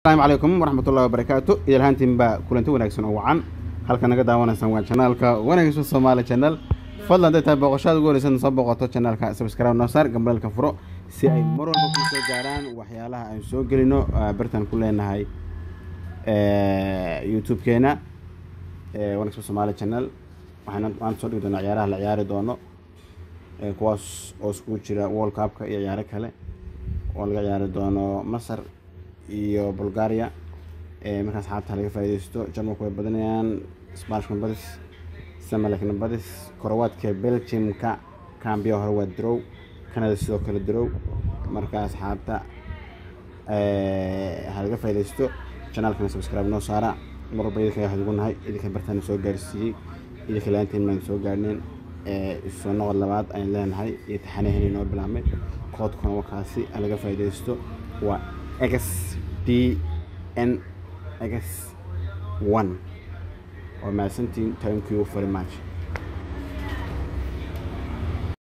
asalaamu calaykum waraxmatullahi wabarakaatu idalhaantiinbaa kulanti wanaagsan oo wacan halka naga daawanaysaan waa janaalka wanaagsan soomaali channel fadlan haday tahay booqashada ugu horeysan soo booqato janaalka subscribe noo saar gambalelka furo si ay mar walba ku soo gaaraan waxyaalaha aan soo gelino bartan ku leenahay youtube-keena wanaagsan soomaali channel waxaan maanta soo dhigi doonaa ciyaaraha la ciyaari doono kuwaas oo iskugu jira world cupka iyo ciyaaro kale oo laga ciyaari doono masar iyo bulgaria markaas xaabta laga faaideysto jarmalku way badanayaan spanishka badis samalekna badis korowaadka belgiumka cambiya hore waa drow canada sidoo kale drow markaas xaabta ha laga faaideysto janaalkana subscribe noo saara mar walba idinka waxaad ugu nahay idinka bartaana soo gaarsiiyey idinka laantiin maan soo gaarneen soo noqod labaad ayaan leenahay iyo taxanaheni noo bilaabmay koodkuna wakaasi ha laga faaideysto waa x d n x one waa mahadsantiin thank you very much